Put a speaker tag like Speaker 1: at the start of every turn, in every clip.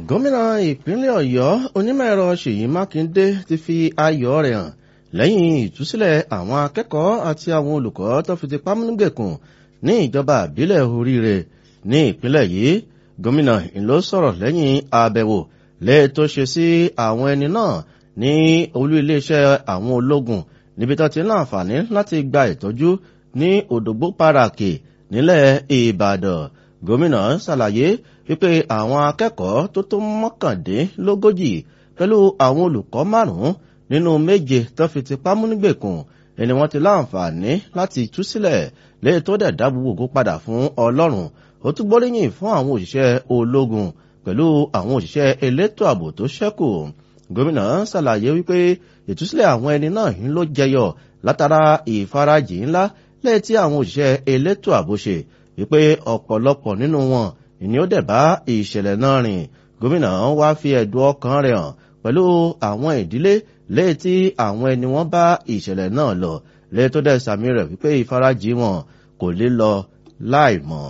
Speaker 1: gómìnà ìpínlẹ̀ ọ̀yọ́ onímọ̀-ẹ̀rọ ṣèyí mákindé ti fi ayọ̀ rẹ̀ hàn lẹ́yìn ìtúsílẹ̀ àwọn akẹ́kọ̀ọ́ àti àwọn olùkọ́ tó fi ti pámúnígbèkùn ní ìjọba àbílẹ̀ oríire ní ìpínlẹ̀ yìí gómìnà ìlú sọ̀rọ̀ lẹ́yìn àbẹ̀wò lẹ́ẹ̀ tó ṣe sí àwọn ẹni náà ní olú iléeṣẹ́ àwọn ológun níbi tó ti ń láǹfààní láti gba ìtọ́jú ní òdògbó pàràkì nílẹ̀ ìbàdàn gómìnà ṣàlàyé wípé àwọn akẹ́kọ̀ọ́ tó tó mọ́kàndínlógójì pẹ̀lú àwọn olùkọ́ márùn-ún nínú méje tó fi ti pámúnígbèkùn ẹni wọ́n ti láǹfààní láti tú sílẹ̀ léè tó dẹ̀ dá gbogbo ògo padà fún ọlọ́run ó tún gbóríyìn fún àwọn òṣìṣẹ́ ológun pẹ̀lú àwọn òṣìṣẹ́ elétò ààbò tó ṣẹ́kù gómìnà ṣàlàyé wípé ìtúsílẹ̀ àwọn ẹni náà ń ló jẹyọ látara ìfarajì ńlá lẹ́yìn tí àwọn òṣìṣẹ́ elétò ààbò ṣe wípé ọ̀pọ̀lọpọ̀ nínú wọn ìní ó dẹ̀ bá ìṣẹ̀lẹ̀ náà rìn gómìnà wá fi ẹ̀dùn ọkàn rẹ̀ hàn pẹ̀lú àwọn ìdílé lẹ́yìn tí àwọn ẹni wọn bá ìṣẹ̀lẹ̀ náà lọ lẹ́yìn tó dẹ̀ sàmì rẹ̀ wípé ìfarajì wọn kò lè lọ láì mọ̀.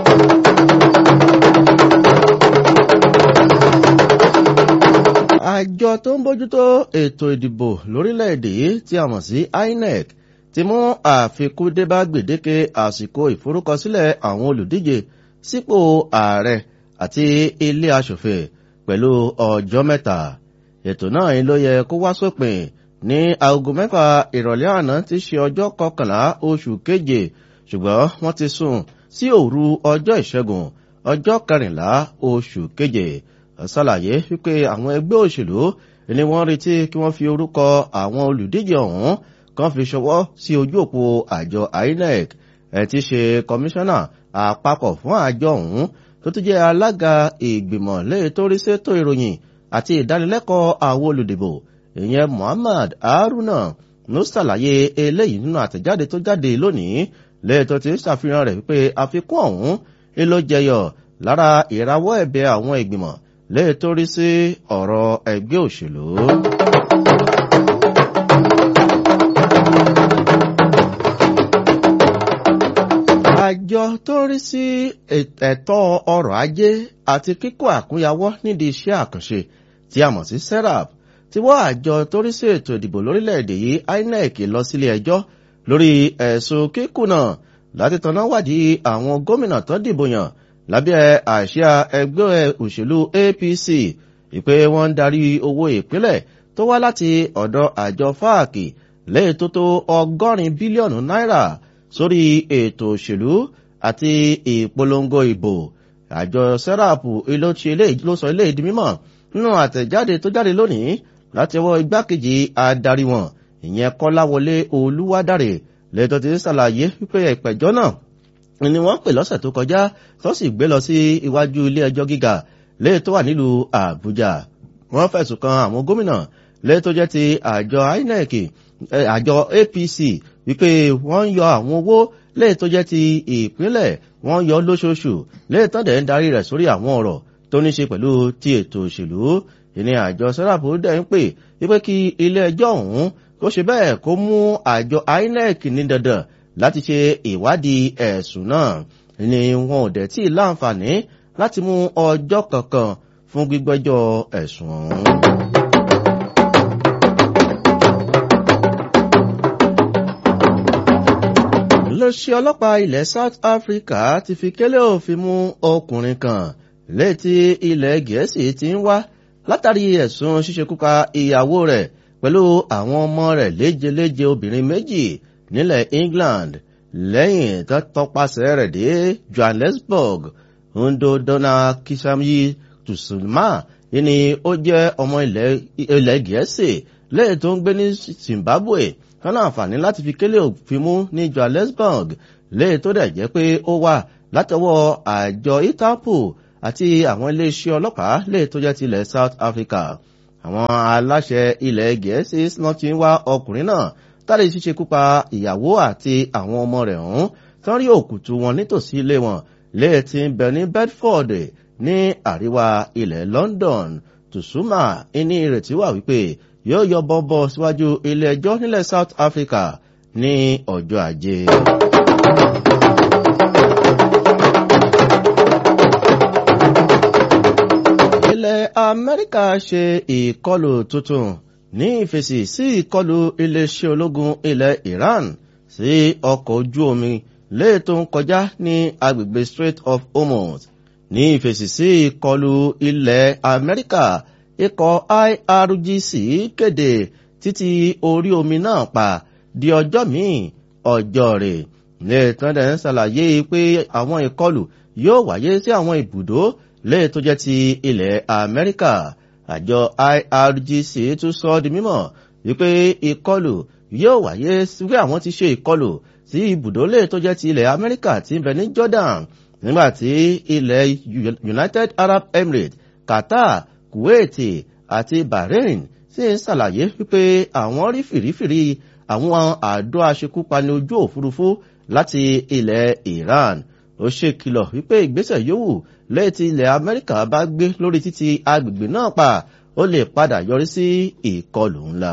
Speaker 1: àjọ tó ń bójútó ètò ìdìbò lórílẹ̀‐èdè yìí tí a mọ̀ sí inec ti mú àfikún dé bá gbèdéke àsìkò ìforúkọsílẹ̀ àwọn olùdíje sípò ààrẹ àti ilé asòfin pẹ̀lú ọjọ́ mẹ́ta ètò náà ló yẹ kó wá sópin ní aago mẹ́fà ìrọ̀lẹ́ àná tí ṣe ọjọ́ kọkànlá oṣù keje ṣùgbọ́n wọ́n ti sún sí òru ọjọ́ ìṣẹ́gun ọjọ́ kẹrìnlá oṣù keje ṣàlàyé wípé àwọn ẹgbẹ́ òṣèlú ni wọ́n retí kí wọ́n fi orúkọ àwọn olùdíje ọ̀hún kan fi ṣọwọ́ sí ojú òpó àjọ inec ẹ̀ ti ṣe kọmíṣánná àpapọ̀ fún àjọ ọ̀hún tó tún jẹ́ alága ìgbìmọ̀ lẹ́yìn tó rí sétò ìròyìn àti ìdánilẹ́kọ̀ọ́ àwọn olùdìbò ìyẹn muhammad haruna ló ṣàlàyé eléyìí nínú àtẹ̀jáde tó jáde lónìí lẹ́yìn tó ti ṣàfihàn rẹ̀ wípé àfikún ọ̀hún ló jẹyọ lára ìrawọ́ ẹ̀bẹ̀ àwọn ìgbìmọ̀ lẹ́yìn tó rí sí ọ̀rọ̀ ẹgbẹ́ òṣèlú. àjọ tó ń rí sí ẹ̀tọ́ ọrọ̀ ajé àti kíkó àkúnyawọ́ nídìí iṣẹ́ àkànṣe tí a mọ̀ sí serap ti wọ́ àjọ tó rí sí ètò ìdìbò lórílẹ̀‐èdè yìí inec lọ sílé ẹjọ́ lórí ẹ̀sùn kíkùnà láti tanná wádìí àwọn gómìnà tó dìbò yàn lábẹ́ àṣà ẹgbẹ́ òṣèlú apc ìpè wọ́n ń darí owó ìpínlẹ̀ tó wá láti ọ̀dọ̀ àjọ fáàkì lẹ́yìn tó tó ọgọ́rin bílíọ̀nù náírà sórí ètò òṣèlú àti ìpolongo ìbò àjọ sẹ́ráàpù ló sọ ilé ìdí mímọ̀ nínú àtẹ̀jáde tó jáde lónìí láti ọwọ́ igbákejì adarí wọn ìyẹn kọ́láwọlé olúwadáre lẹ́tọ́ ti ṣàlàyé wípé ìpẹ̀jọ́ náà ni wọ́n pè lọ́sẹ̀ tó kọjá tó sì gbé lọ sí iwájú ilé ẹjọ́ gíga lẹ́yìn tó wà nílùú àbújá wọ́n fẹ̀sùn kan àwọn gómìnà lẹ́yìn tó jẹ́ ti àjọ inec àjọ apc wípé wọ́n ń yọ àwọn owó lẹ́yìn tó jẹ́ ti ìpínlẹ̀ wọ́n yọ lóṣooṣù lẹ́yìn tán dẹ̀ ń darí rẹ̀ sórí àwọn ọ̀rọ̀ tó ní ṣe pẹ̀lú ti ètò òṣèlú ìní àjọ sẹ́ráàpù dẹ̀ ń pè wípé kí ilé ẹjọ́ ọ̀hún kó ṣe bẹ́ẹ̀ kó mú àjọ inec ní dandan láti ṣe ìwádìí ẹ̀sùn náà ni wọn ò dẹ̀ tí ì láǹfààní láti mú ọjọ́ kankan fún gbígbẹ́jọ́ ẹ̀sùn ọ̀hún. iléeṣẹ́ ọlọ́pàá ilẹ̀ south africa ti fi kélé òfin mú ọkùnrin kan létí ilẹ̀ gẹ̀ẹ́sì ti ń wá látàrí ẹ̀sùn ṣíṣekúpa ìyàwó rẹ̀ pẹ̀lú àwọn ọmọ rẹ̀ léjeléje obìnrin méjì nílẹ̀ england lẹ́yìn tó tọpasẹ̀ rẹ̀ dé johannesburg ndodona kishamyi tùsùnmá ni ó jẹ́ ọmọ ilẹ̀ gẹ̀ẹ́sì lẹ́yìn tó ń gbé ní zimbabwe kan láǹfààní láti fi kélé òfin mú ní johannesburg lẹ́yìn tó dẹ̀ jẹ́ pé ó wà látọwọ́ àjọ interpol àti àwọn iléeṣẹ́ ọlọ́pàá lẹ́yìn tó jẹ́ tilẹ̀ south africa àwọn aláṣẹ ilẹ̀ gẹ̀ẹ́sì náà ti ń wá ọkùnrin náà tàbí ṣíṣe kúpa ìyàwó àti àwọn ọmọ rẹ̀ ọ̀hún tán rí òkùtù wọn nítòsí ilé wọn lẹ́yìn tí ń bẹ ní bedford ní àríwá ilẹ̀ london tùsùmà ní ìrètí wà wípé yóò yọ bọ́bọ́ síwájú ilé ẹjọ́ nílẹ̀ south africa ní ọjọ́ ajé. ilẹ̀ amẹ́ríkà ṣe ìkọlù tuntun ní ìfèsì sí ìkọlù iléeṣẹ́ ológun ilẹ̀ iran sí ọkọ̀ ojú omi léè tó ń kọjá ní agbègbè strait of hormuz ní ìfèsì sí ìkọlù ilẹ̀ amẹ́ríkà ikọ̀ irgc kéde títí orí omi náà pa di ọjọ́ míì ọjọ́ rẹ̀ lè tán dẹ̀ ń ṣàlàyé pé àwọn ìkọlù yóò wáyé sí àwọn ibùdó lè tó jẹ́ ti ilẹ̀ amẹ́ríkà àjọ irgc tún sọ di mímọ̀ wípé ìkọlù yóò wáyé wí àwọn ti ṣe ìkọlù sí ibùdó lè tó jẹ́ ti ilẹ̀ amẹ́ríkà tí ń bẹ ní jordan nígbàtí ilẹ̀ united arab emirates qatar kuwait àti bahrain sì ń ṣàlàyé wípé àwọn rí fìrífìrí àwọn àdó aṣekúpani ojú òfurufú láti ilẹ̀ iran ó ṣèkìlọ̀ wípé ìgbésẹ̀ yòówù lẹ́yìn tí ilẹ̀ amẹ́ríkà bá gbé lórí títí agbègbè náà pa ó lè padà yọrí sí ìkọlù ńlá.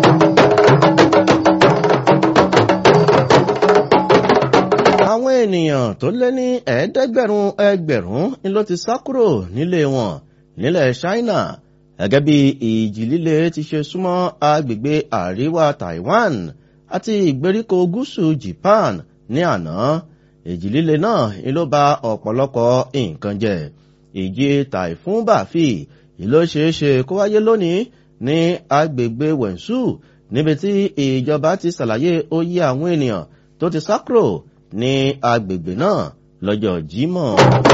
Speaker 1: àwọn ènìyàn tó lé ní ẹ̀ẹ́dẹ́gbẹ̀rún ẹgbẹ̀rún ni ló ti sá kúrò nílé wọn nílẹ̀ china gẹ́gẹ́ bí ìjì líle ti ṣe súnmọ́ agbègbè àríwá taiwan àti ìgbèríko gúúsù japan ní àná ìjì líle náà ni ló ba ọ̀pọ̀lọpọ̀ nǹkan jẹ́ ìjì typhoon bàfì ìlú ṣeéṣe kó wáyé lónìí ní agbègbè wẹ̀nsù níbi tí ìjọba ti ṣàlàyé oyè àwọn ènìyàn tó ti sá kúrò ní agbègbè náà lọ́jọ́ jímọ̀.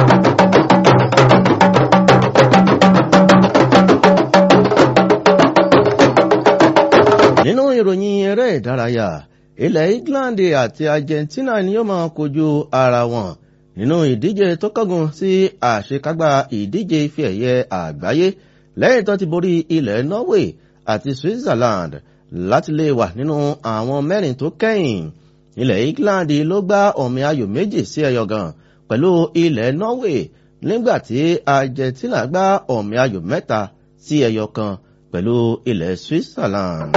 Speaker 1: nínú ìròyìn eré ìdárayá ilẹ̀ england àti argentina ni yóò máa kojú ara wọn nínú ìdíje tó kọ́gun sí àṣekágbá ìdíje ife ẹ̀yẹ àgbáyé lẹ́yìn tó ti borí ilẹ̀ norway àti switzerland láti lè wà nínú àwọn mẹ́rin tó kẹ́yìn ilẹ̀ england ló gbá ọ̀mì ayò méjì sí ẹyọ gan pẹ̀lú ilẹ̀ norway nígbàtí argentina gbá ọ̀mì ayò mẹ́ta sí ẹyọ kan pẹ̀lú ilẹ̀ switzerland.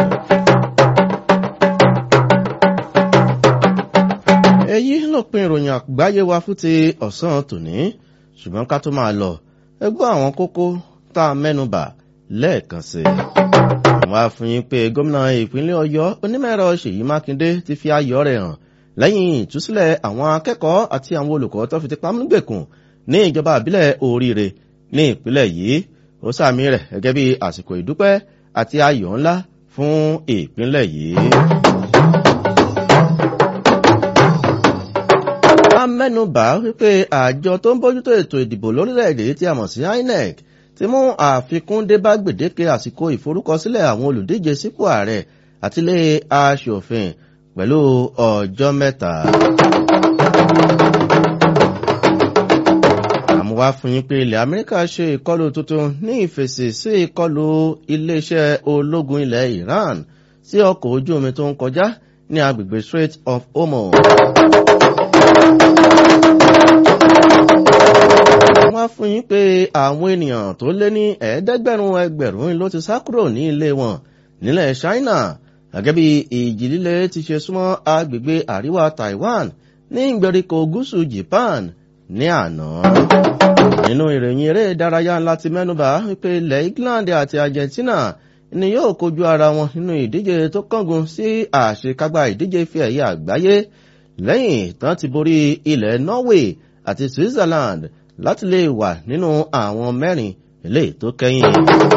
Speaker 1: èyí lópin ìròyìn àgbáyé wa fún ti ọ̀sán tòní ṣùgbọ́n ká tó máa lọ ẹgbọ́ àwọn kókó tá a mẹ́nubà lẹ́ẹ̀kan sí i. àwọn afúnyín pé gómìnà ìpínlẹ̀ ọ̀yọ́ onímọ̀ẹ̀rọ ṣèyí mákindé ti fi ayọ̀ rẹ̀ hàn lẹ́yìn ìtúsílẹ̀ àwọn akẹ́kọ̀ọ́ àti àwọn olùkọ́ tó fi ti pamúgbèkùn ní ìjọba àbílẹ̀ oríire ní ìpínlẹ̀ yìí ó sàmì rẹ̀ gẹ́gẹ́ bí àsìkò ìdúpẹ́ àti ayọ̀ ńlá fún ìpínlẹ̀ yìí. a mẹ́nubà wípé àjọ tó ń bójútó ètò ìdìbò lórílẹ̀‐èdè tí a mọ̀ sí inec ti mú àfikún dé bá gbèdéke àsìkò ìforúkọsílẹ̀ àwọn olùdíje sípò ààrẹ àtilé aṣòfin pẹ̀lú ọjọ́ mẹ́ta. àmúwá fún yín pé ilẹ̀ amẹ́ríkà ṣe ìkọlù tuntun ní ìfèsì sí ìkọlù iléeṣẹ́ ológun ilẹ̀ iran sí ọkọ̀ ojú omi tó ń kọjá ní agbègbè strait of hormuz. wọ́n fún yín pé àwọn ènìyàn tó lé ní ẹ̀ẹ́dẹ́gbẹ̀rún ẹgbẹ̀rún ló ti sá kúrò ní ilé wọn nílẹ̀ china gẹ́gẹ́ bí ìjì líle ti ṣe súnmọ́ agbègbè àríwá taiwan ní ìgbèríko gúúsù japan ní àná. nínú ìròyìn eré ìdárayá ńlá ti mẹ́nubà wípé ilẹ̀ england àti argentina ni yóò kojú ara wọn nínú ìdíje tó kángun sí àṣekágbá ìdíje fi ẹ̀yà àgbáyé lẹ́yìn tán ti borí ilẹ̀ norway àti switzerland láti lè wà nínú àwọn mẹ́rin ilé tó kẹ́yìn.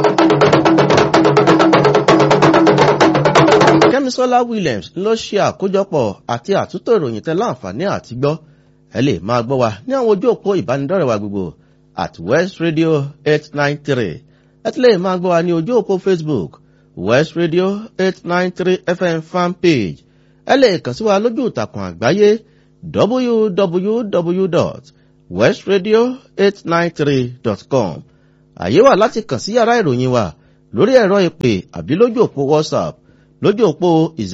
Speaker 1: kẹ́misọ́lá williams ló ṣe àkójọpọ̀ àti àtúntò ìròyìn tẹ láǹfààní àti gbọ́ ẹ lè máa gbọ́ wa ní àwọn ojú òpó ìbánidọ́rẹ̀ wa gbogbo at west radio eight nine three ẹ ti lè máa gbọ́ wa ní ojú òpó facebook west radio eight nine three fm fan page ẹ lè kàn sí wa lójú ìtàkùn àgbáyé www westradio893.com àyè wà láti kàn sí yàrá ìròyìn wa lórí ẹ̀rọ ìpè àbí lójú òpó whatsapp lójú òpó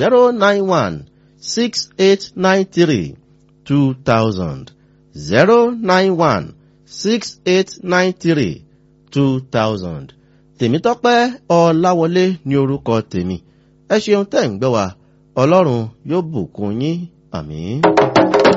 Speaker 1: 091-6893-2000 091-6893-2000 tèmítọ́pẹ́ ọláwọlé ní orúkọ tèmi ẹ ṣeun tẹ́ ń gbọ́ wa ọlọ́run yóò bùkún yín àmín.